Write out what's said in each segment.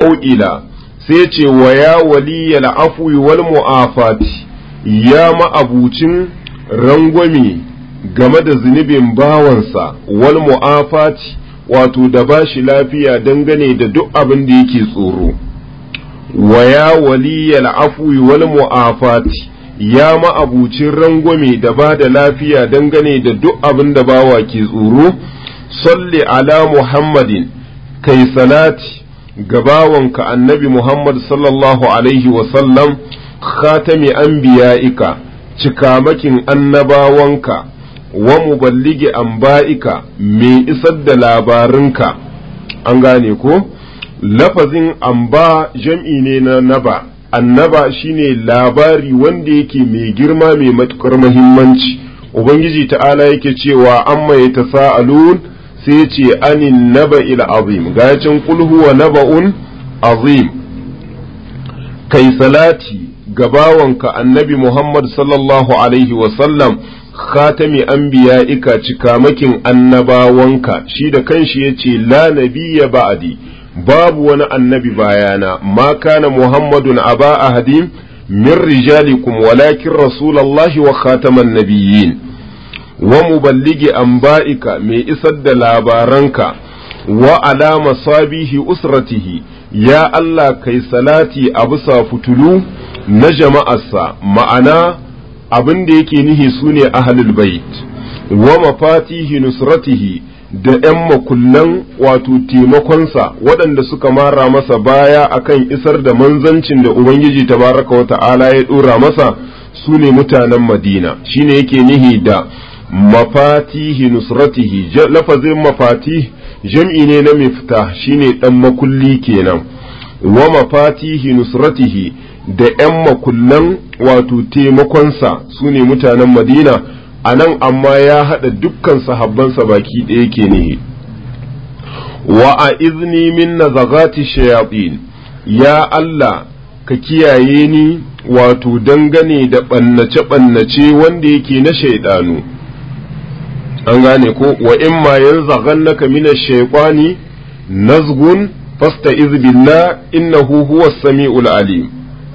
ila sai ce wa ya waliyal afwi wal mu'afati ya ma'abucin rangwame game da zunubin bawansa wal mu'afati wato da ba shi lafiya dangane da duk abin da yake tsoro wa ya waliyal afwi wal mu'afati ya ma'abucin rangwame da ba da lafiya dangane da duk abin da bawa ke tsoro salli ala muhammadin kai salati gabawanka annabi muhammad sallallahu alaihi wasallam khatami anbiya'ika cikamakin annabawanka wa muballigi anba'ika mai isar da labarinka an gane ko lafazin amba jam'i ne na naba annaba shine labari wanda yake mai girma mai matukar muhimmanci ubangiji ta'ala yake cewa amma ya tasa'alun sai ce anin naba il azim gacin kul huwa naba'un azim kai salati gabawanka annabi muhammad sallallahu alaihi wasallam khatami anbiya'ika cikamakin annabawanka shi da kanshi yace la nabiyya ba'di babu wani annabi bayana ma kana muhammadun aba ahadim min rijalikum walakin rasulallahi wa khataman nabiyyin wa muballigi anba'ika mai isar da labaranka wa alama sabihi usratihi ya Allah kai salati a bisa fitulu na jama'arsa ma'ana abin da yake nihi su ne ahlul bait wa mafatihi nusratihi da ‘yan makullan wato taimakonsa waɗanda suka mara masa baya akan isar da manzancin da Ubangiji tabaraka wa ta'ala ya ɗora masa su ne mutanen Madina shine yake nihi da mafatihi nusratihi lafazin mafati jam'i ne na mifta shine ɗan makulli kenan wa mafatihi nusratihi da ‘yan makullan wato taimakonsa su ne mutanen Madina a nan amma ya haɗa dukkan sahabbansa baki ɗaya ke nihi wa a izni min nazagati shayatin ya Allah ka kiyaye ni wato dangane da ɓannace-ɓannace wanda yake na shaidanu an gane ko wa in ma yanzaghannaka min ash-shaytani nazgun fasta'iz billah innahu huwa as-sami'ul alim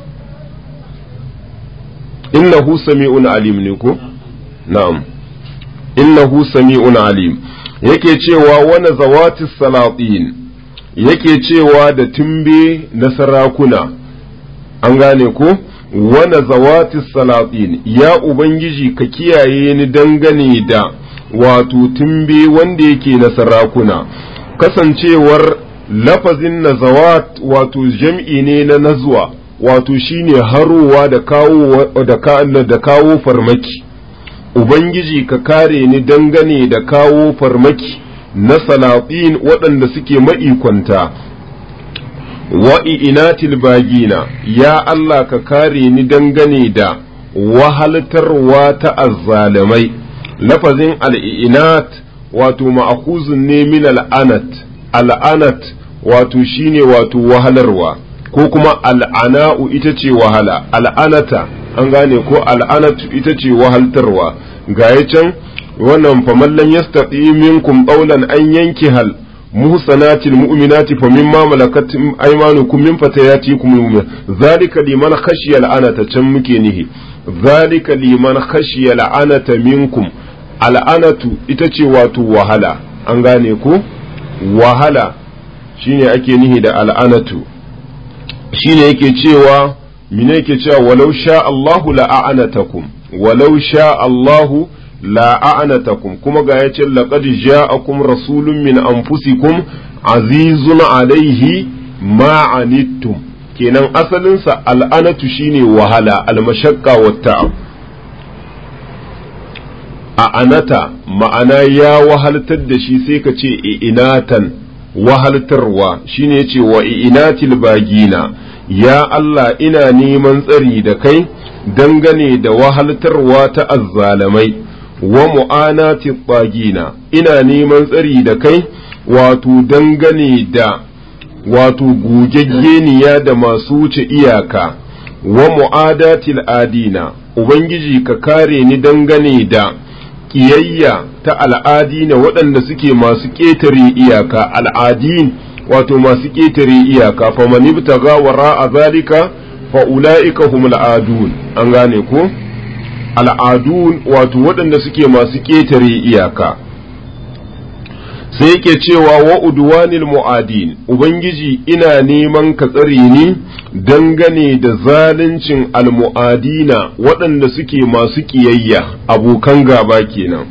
innahu sami'un alim ne ko na'am innahu sami'un alim yake cewa wani zawati salatin yake cewa da tumbe na sarakuna an gane ko wani zawati salatin ya ubangiji ka kiyaye ni dangane da wato tumbe wanda yake na sarakuna kasancewar lafazin nazawat wato jam'i ne na nazwa wato shine harowa da kawo da kawo farmaki Ubangiji ka kare ni dangane da kawo farmaki na salatin waɗanda suke ma'ikwanta, wa inatil bagina, ya Allah ka kare ni dangane da wahaltarwa ta azzalamai, lafazin al'inat wato ma'akuzun ne min al'anat, al'anat wato shine wato wahalarwa, ko kuma al'ana'u ita ce wahala, al'anata. an gane ko al'anatu ita ce wahaltarwa ga ya can wannan faman lam yastati minkum qawlan an yanki hal muhsanatil mu'minati fa mimma malakat aymanukum min fatayatikum mu'min zalika liman khashiya al'anata can muke nihi zalika liman khashiya al'anata minkum al'anatu ita ce wato wahala an gane ko wahala shine ake nihi da al'anatu shine yake cewa mine yake cewa walau sha Allahu la'anatakum walau sha Allahu la'anatakum kuma ga yace laqad ja'akum rasulun min anfusikum azizun alaihi ma anittum kenan asalin sa al'anatu shine wahala almashaqqa wa ta'ab a anata ma'ana ya wahaltar da shi sai ka ce inatan wahaltarwa shine yace wa inatil bagina ya Allah ina neman tsari da kai dangane da wahaltarwa ta azzalamai wa mu'anati bagina ina neman tsari da kai wato dangane da wato gogaggeniya da masu wuce iyaka wa mu'adatil adina ubangiji ka kare ni dangane da ƙiyayya ta al'adina waɗanda suke masu ƙetare iyaka al'adin wato masu ƙetare iyaka fa man ibtaga wara zalika fa ulaika humul adun an gane ko al'adun wato waɗanda suke masu ƙetare iyaka sai yake cewa wa udwanil mu'adin ubangiji ina neman ka tsare ni dangane da zaluncin almu'adina waɗanda suke masu ƙiyayya abokan gaba kenan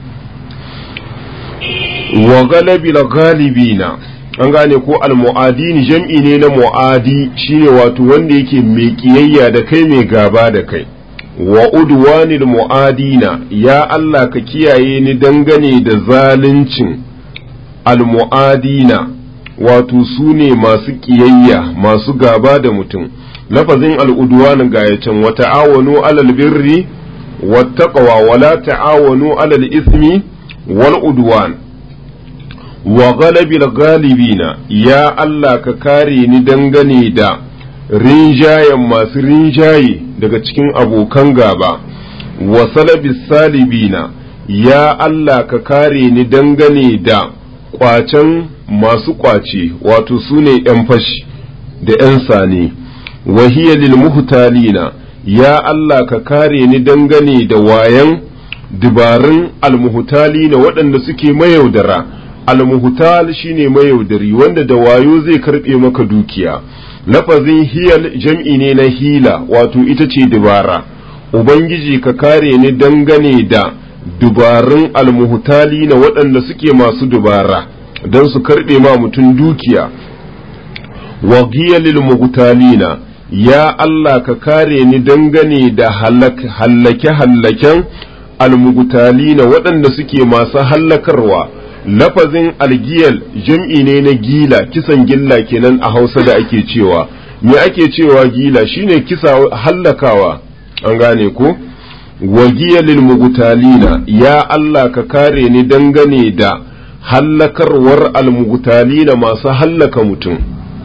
wa galabil galibina an gane ko almu'adin jam'i ne na mu'adi shine wato wanda yake mai ƙiyayya da kai mai gaba da kai wa udwanil mu'adina ya Allah ka kiyaye ni dangane da zaluncin almu'adina wato su ne masu ƙiyayya masu gaba da mutum lafazin al'udwan ga ya can wa ta'awanu alal birri wattaqwa wa la ta'awanu alal ismi wal udwan wa ghalabil ghalibina ya Allah ka kare ni dangane da rinjayen masu rinjaye daga cikin abokan gaba wa salabis salibina ya Allah ka kare ni dangane da kwacen masu kwace wato su ne ‘yan fashi da ‘yan sane wahiya lil muhtalina ya Allah ka kare ni dangane da wayan dubarun almuhtalina waɗanda suke mayaudara almuhtal shine mayaudari wanda da wayo zai karɓe maka dukiya lafazin hiyal jam'i ne na hila wato ita ce dubara ubangiji ka kare ni dangane da dubarun almuhutali na waɗanda suke masu dubara don su karɓe ma mutum dukiya wa lil muhtalina ya Allah ka kare ni dangane da hallake-hallaken almuhtalina waɗanda suke masu hallakarwa lafazin algiyal jam'i ne na gila kisan gilla kenan a hausa da ake cewa me ake cewa gila shine kisa hallakawa an gane ko wagiyalil mugutalina ya Allah ka kare ni dangane da hallakarwar almugutalina masu hallaka mutum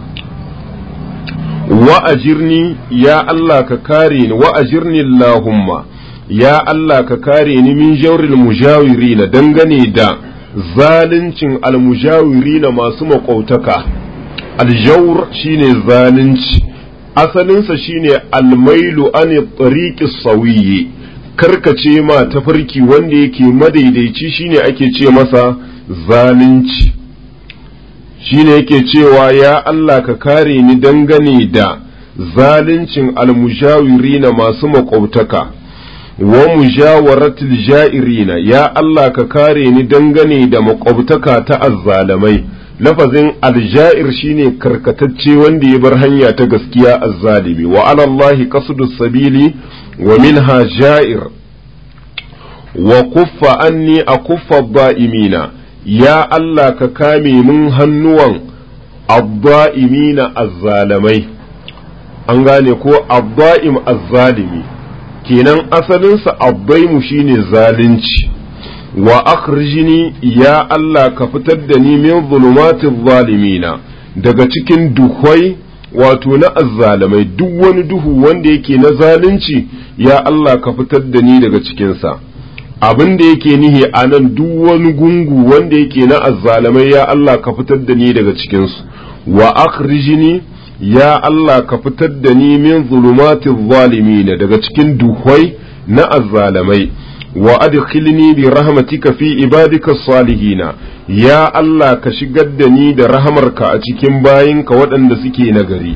wa ajirni ya Allah ka kare ni wa ajirni Allahumma ya Allah ka kare ni min jawril mujawirina dangane da zaluncin almujawirina masu maƙwautaka aljawr shine zalunci asalinsa shine almailu an tariqi sawiyyi karkace ma tafarki wanda yake madaidaici shine ake ce masa zalunci shine yake cewa ya Allah ka kare ni dangane da zaluncin almujawirina masu maƙwautaka wa mujawaratil ja'irina ya Allah ka kare ni dangane da makwabtaka ta azzalamai lafazin alja'ir shine karkatacce wanda ya bar hanya ta gaskiya azzalimi wa ala Allahi qasdus sabili wa minha ja'ir wa kuffa anni akuffa da'imina ya Allah ka kame mun hannuwan adda'imina azzalamai an gane ko adda'im azzalimi kenan asalinsa abbaimu shine zalunci wa akhrijni ya Allah ka fitar da ni min zulumatil zalimina daga cikin duhwai wato na azzalamai duk wani duhu wanda yake na zalunci ya Allah ka fitar da ni daga cikinsa abin da yake nihi a nan duk wani gungu wanda yake na azzalamai ya Allah ka fitar da ni daga cikinsu wa akhrijni ya Allah ka fitar da ni min zulumatil zalimin daga cikin duhwai na azzalamai wa adkhilni bi rahmatika fi ibadika salihina ya Allah ka shigar da ni da rahamarka a cikin bayinka waɗanda suke nagari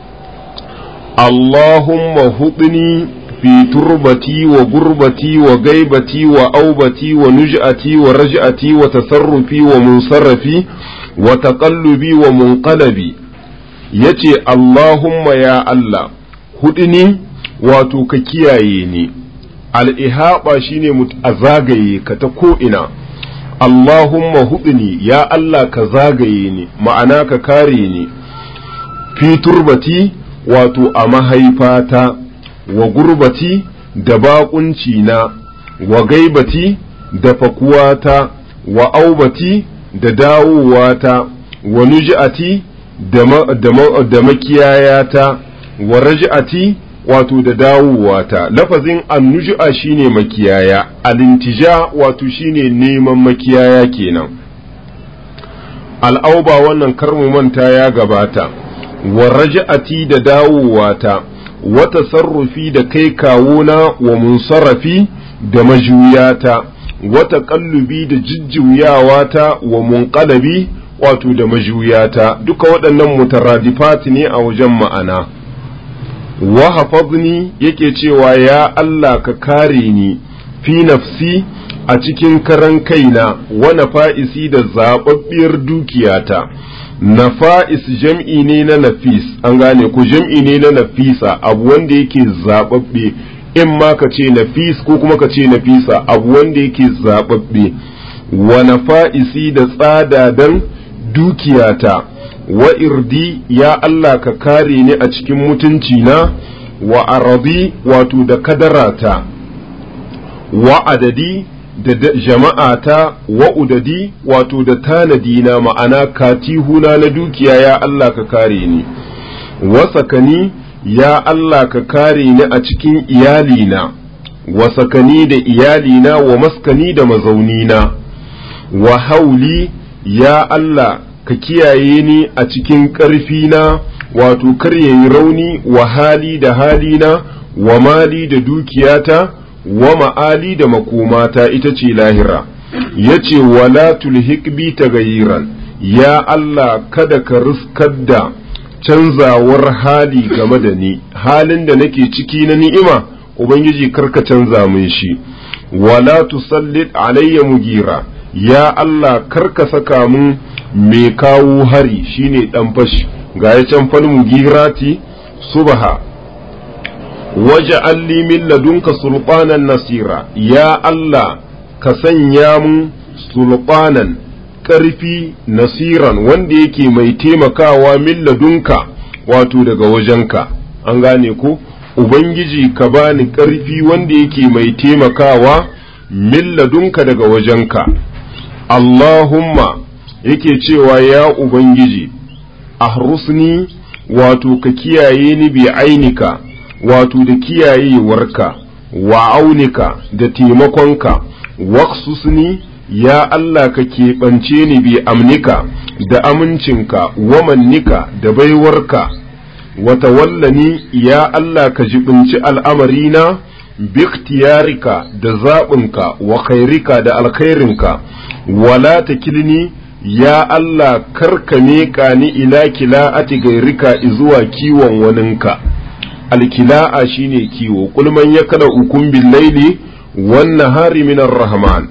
Allahumma hudni fi turbati wa gurbati wa gaibati wa aubati wa nuj'ati wa raj'ati wa tasarrufi wa munsarrafi wa taqallubi wa munqalabi yace Allahumma ya Allah hudni wato ka kiyaye ni al'ihaɓa shi ne a zagaye ka ta ko'ina, Allahumma hudni ya Allah ka zagaye ni, ma'ana ka kare ni, fi turbati wato a mahaifata, wa gurbati da baƙunci na, wa gaibati da fakuwata, wa aubati da dawowata, wa nuj'ati da makiyayata, wa raj'ati wato da dawowa lafazin annuju'a shine makiyaya alintija wato shine neman makiyaya kenan al'auba wannan karmu manta ya gabata wa raja'ati da dawowata wa tasarrufi da kai kawuna wa munsarafi da majuyata wa taqallubi da jijjuyawata wa munqalabi wato da majuyata duka waɗannan mutaradifat ne a wajen ma'ana wa hafazni yake cewa ya Allah ka kare ni fi nafsi a cikin karan kaina wa nafa'isi da zababbiyar dukiyata nafa'is jam'i ne na nafis an gane ku jam'i ne na nafisa abu wanda yake zababbe in ma ka ce nafis ko kuma ka ce nafisa abu wanda yake zababbe wa nafa'isi da tsadadan dukiyata wa irdi ya Allah ka kare ni a cikin mutunci na wa arabi wato da kadarata wa adadi da jama'ata wa udadi wato da tanadi na ma'ana katihuna na dukiya ya Allah ka kare ni wa sakani ya Allah ka kare ni a cikin iyalina wa sakani da iyalina wa maskani da mazaunina wa hauli ya Allah ka kiyaye ni a cikin ƙarfina wato kar yayi rauni wa hali da halina wa mali da dukiyata wa ma'ali da makomata ita ce lahira ya ce wala tulhik bi tagayiran ya Allah kada ka riskar da canzawar hali game da ni halin da nake ciki na ni'ima ubangiji karka canza min shi wala tusallit alayya mugira ya Allah karka saka mun mai kawo hari shine dan fashi ga ya can fal mugirati subha waje li min ladunka sulqanan nasira ya Allah ka sanya mun sulqanan ƙarfi nasiran wanda yake mai taimakawa min ladunka wato daga wajenka an gane ko ubangiji ka bani ƙarfi wanda yake mai taimakawa min ladunka daga wajenka Allahumma yake cewa ya ubangiji ahrusni wato ka kiyaye ni bi ainika wato da kiyayewarka wa aunika da taimakonka waqsusni ya Allah ka keɓance ni bi amnika da amincinka wa mannika da baiwarka wa tawallani ya Allah ka jibinci al'amarina biktiyarika da zaɓinka wa khairika da alkhairinka wala ta kilni ya Allah karka meƙa ni ila kila'ati gairika zuwa kiwon waninka alkila'a shine kiwo kulman ya kada ukun billaili wan nahari minar rahman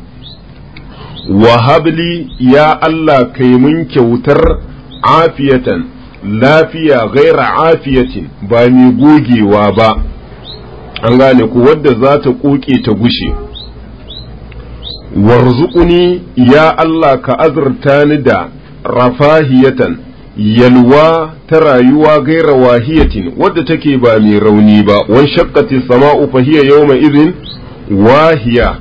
wa habli ya Allah kai mun kyautar afiyatan lafiya gaira afiyatin ba mai gogewa ba an gane ku wadda za ta koke ta gushe warzuquni ya Allah ka azurta ni da rafahiyatan yalwa ta rayuwa gaira wahiyatin wadda take ba mai rauni ba wan shaqqati sama'u fa hiya yawma idhin wahiya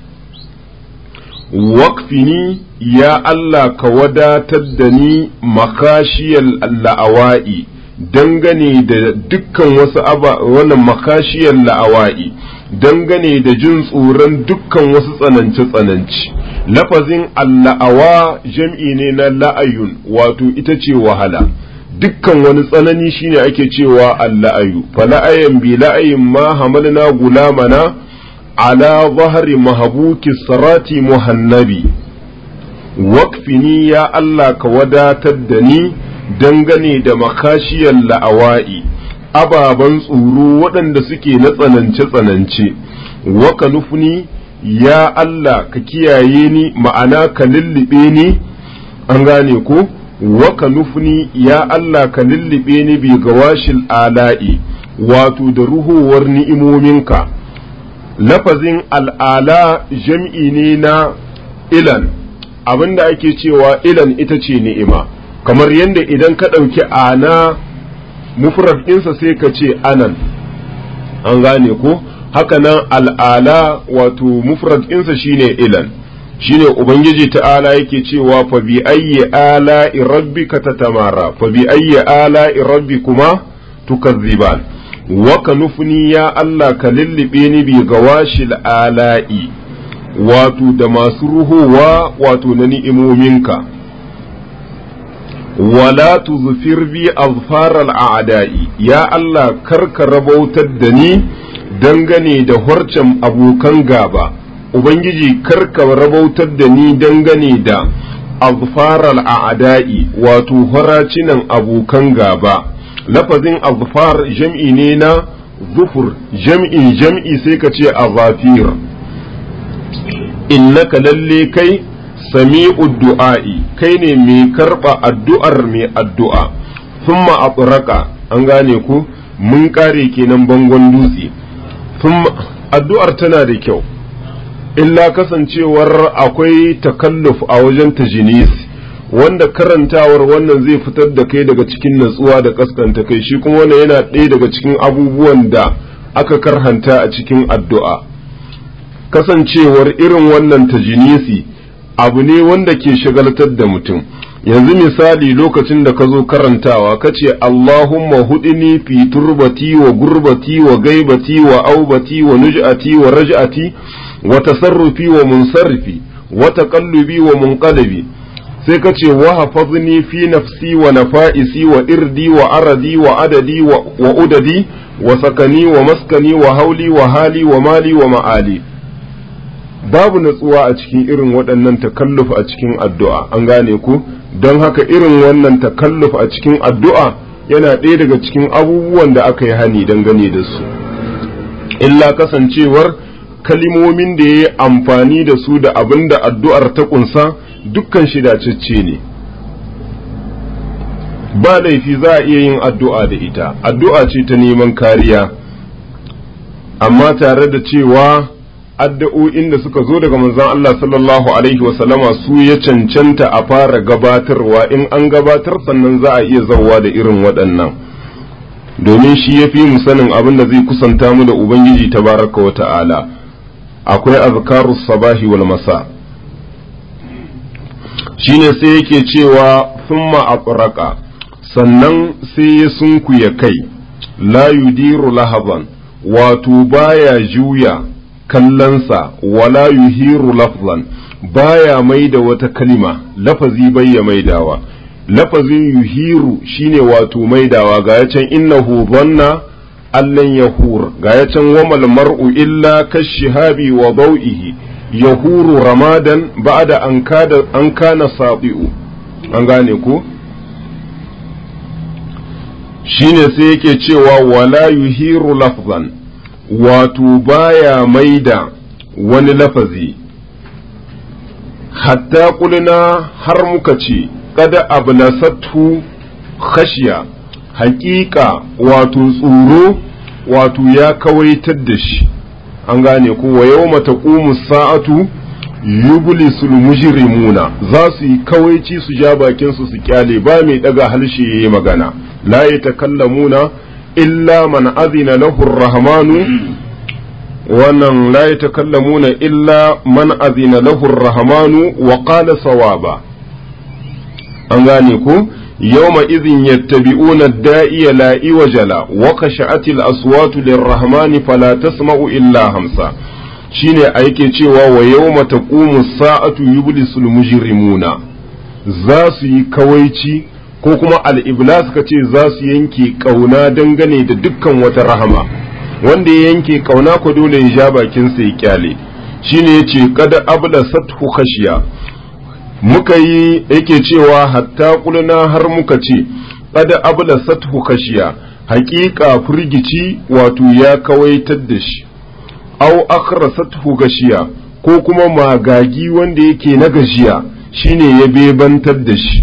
waqfini ya Allah ka wadatar da ni makashiyal la'awa'i dangane da dukkan wasu aba wannan makashiyar la'awa'i dangane da jin tsoron dukkan wasu tsanance-tsanance lafazin alla'awa jam'i ne na la'ayun wato ita ce wahala dukkan wani tsanani shine ake cewa alla'ayu fala'ayan bi la'ayin ma hamalna gulamana ala zahari mahabuki sarati muhannabi wakfini ya Allah ka wadatar da ni dangane da makashiyar la'awa'i ababen tsoro waɗanda suke na tsanance-tsanance waka nufni ya Allah ka kiyaye ni ma'ana ka lullube ni an gane ko waka nufni ya Allah ka lullube ni bi gawashil ala'i wato da ruhowar ni'imominka lafazin al'ala jam'i ne na ilan abinda ake cewa ilan ita ce ni'ima kamar yadda idan ka ɗauki ana mufrad ɗinsa sai ka ce anan an gane ko haka nan al'ala wato mufrad ɗinsa shine ilan shine ubangiji ta'ala yake cewa fa bi ayyi ala'i rabbika tatamara fa bi ayyi ala'i rabbikuma tukazziban wa ka nufni ya Allah ka lullube ni bi gawashil ala'i wato da masu ruhowa wato na ni'imominka wala tuzfir bi azfaral a'da'i ya Allah karka rabautar da ni dangane da horcen abokan gaba ubangiji karka rabautar da ni dangane da azfaral a'da'i wato horacinan abokan gaba lafazin azfar jam'i ne na zufur jam'in jam'i sai ka ce azafir innaka lalle kai sami'ud du'a'i kai ne mai karba addu'ar mai addu'a thumma atraka an gane ku mun kare kenan bangon dutse thumma addu'ar tana da kyau illa kasancewar akwai takalluf a wajen tajinis wanda karantawar wannan zai fitar da kai daga cikin natsuwa da kaskanta kai shi kuma wannan yana ɗaya daga cikin abubuwan da aka karhanta a cikin addu'a kasancewar irin wannan tajinisi abu ne wanda ke shagaltar da mutum yanzu misali lokacin da ka zo karantawa ka ce Allahumma hudini fi turbati wa gurbati wa gaibati wa aubati wa nuj'ati wa raj'ati wa tasarrufi wa munsarrifi wa taqallubi wa munqalabi sai ka ce wa hafazni fi nafsi wa nafa'isi wa irdi wa aradi wa adadi wa udadi wa sakani wa maskani wa hauli wa hali wa mali wa ma'ali babu natsuwa a cikin irin waɗannan takalluf a cikin addu'a an gane ku don haka irin wannan takalluf a cikin addu'a yana ɗaya daga cikin abubuwan da aka yi hani dangane da su illa kasancewar kalimomin da ya yi amfani da su da abin da addu'ar ta ƙunsa dukkan shi dacecce ne ba laifi za a iya yin addu'a da ita addu'a ce ta neman kariya amma tare da cewa addu'o'in da suka zo daga manzon Allah sallallahu alaihi wasallama su ya cancanta a fara gabatarwa in an gabatar sannan za a iya zauwa da irin waɗannan domin shi ya fi mu sanin abin da zai kusanta mu da Ubangiji tabaraka wa ta'ala akwai azkarus sabahi wal masa shine sai yake cewa thumma aqraqa sannan sai ya sunkuya kai la yudiru lahaban wato baya juya kallonsa wala yuhiru lafzan baya mai da wata kalima lafazi bai ya maidawa lafazin yuhiru shine wato maidawa ga ya can innahu dhanna allan yahur ga ya can wamal mar'u illa kashihabi wa dau'ihi yahuru ramadan ba'da an kada an kana sabi'u an gane ko shine sai yake cewa wala yuhiru lafzan wato baya maida wani lafazi hatta kulina har muka ce kada ablasathu khashiya haƙiƙa wato tsoro wato ya kawaitar da shi an gane ko wa yau mata sa'atu yublisul mujrimuna za su yi kawaici su ja bakin su su kyale ba mai daga halshe yayi magana la yatakallamuna illa man azina lahu rahmanu wannan la yatakallamuna illa man azina lahu rahmanu wa qala sawaba an gane ku yawma idhin yattabi'una ad-da'iya la iwajala wa khashat al-aswat lir-rahmani fala tasma'u illa hamsa shine a yake cewa wa yawma taqumu as-sa'atu yublisul mujrimuna za su yi kawaici ko kuma al-iblas ka ce za su yanke kauna dangane da dukkan wata rahama wanda ya yanke kauna ko dole ya ja bakin sa ya kyale shine yace kada abla sathu khashiya muka yi yake cewa hatta kulna har muka ce kada abla sathu khashiya haƙiƙa firgici wato ya kawaitar da shi au akhrasathu gashiya ko kuma magagi wanda yake na gajiya shine ya bebantar da shi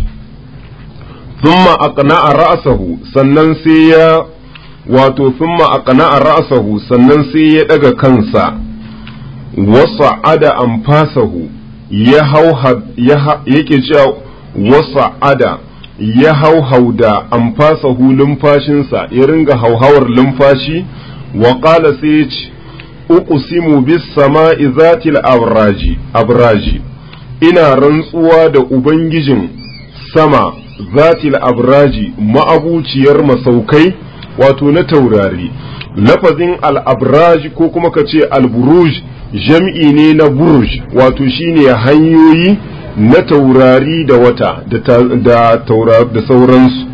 thumma aqna'a ra'sahu sannan sai ya wato thumma aqna'a ra'sahu sannan sai ya daga kansa wasa'ada anfasahu ya hau yake cewa wasa'ada ya hau hauda anfasahu lumfashinsa ya ringa hauhawar lumfashi wa qala sai ya ce uqsimu bis sama'i zatil abraji abraji ina rantsuwa da ubangijin sama zatil abraji ma'abuciyar masaukai wato na taurari lafazin al-abraj ko kuma ka ce al-buruj jam'i ne na buruj wato shine hanyoyi na taurari da wata da da sauransu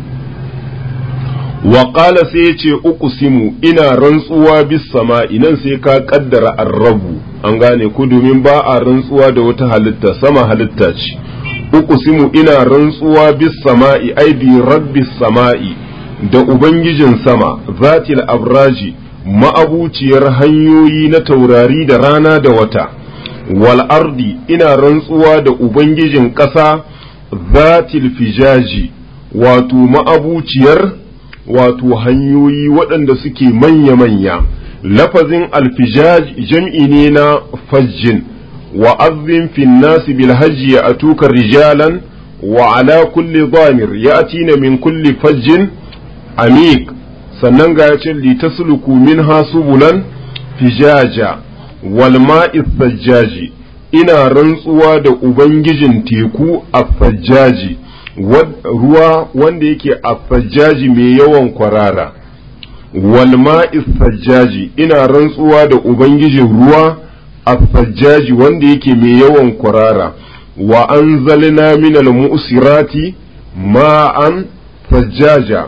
wa sai ya ce uku simu ina rantsuwa bis sama'i nan sai ka kaddara arrabu an gane ku domin ba a rantsuwa da wata halitta sama halitta ce uku simu ina rantsuwa bis sama'i ai bi rabbis sama'i da ubangijin sama zatil abraji ma'abuciyar hanyoyi na taurari da rana da wata wal ardi ina rantsuwa da ubangijin ƙasa zatil fijaji wato ma'abuciyar wato hanyoyi waɗanda suke manya-manya lafazin alfijaj jam'i ne na fajjin wa azzin fin nasi bil hajji ya atuka rijalan wa ala kulli dhamir ya atina min kulli fajjin amik sannan ga ya ce litasluku minha subulan fijaja wal ma'i sajjaji ina rantsuwa da ubangijin teku a sajjaji ruwa wanda yake a sajjaji mai yawan kwarara wal ma'i sajjaji ina rantsuwa da ubangijin ruwa a sajjaji wanda yake mai yawan kwarara wa anzalna minal mu'sirati ma'an sajjaja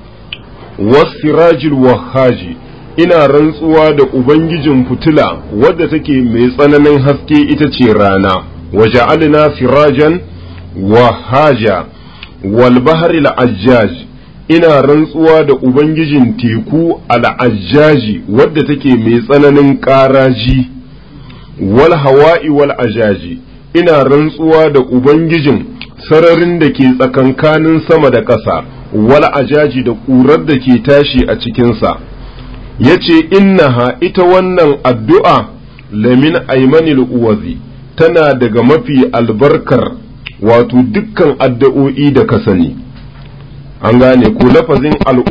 wasirajil wahaji ina rantsuwa da ubangijin fitila wadda take mai tsananin haske ita ce rana waja'alna sirajan wahaja wal bahri al ina rantsuwa da ubangijin teku al-ajjaji wadda take mai tsananin ƙaraji wal hawa'i wal ajaji ina rantsuwa da ubangijin sararin da ke tsakankanin sama da ƙasa wal ajaji da ƙurar da ke tashi a cikinsa ya ce innaha ita wannan addu'a lamin aimanil uwazi tana daga mafi albarkar wato dukkan addu'o'i da ka sani an gane ko lafazin al'u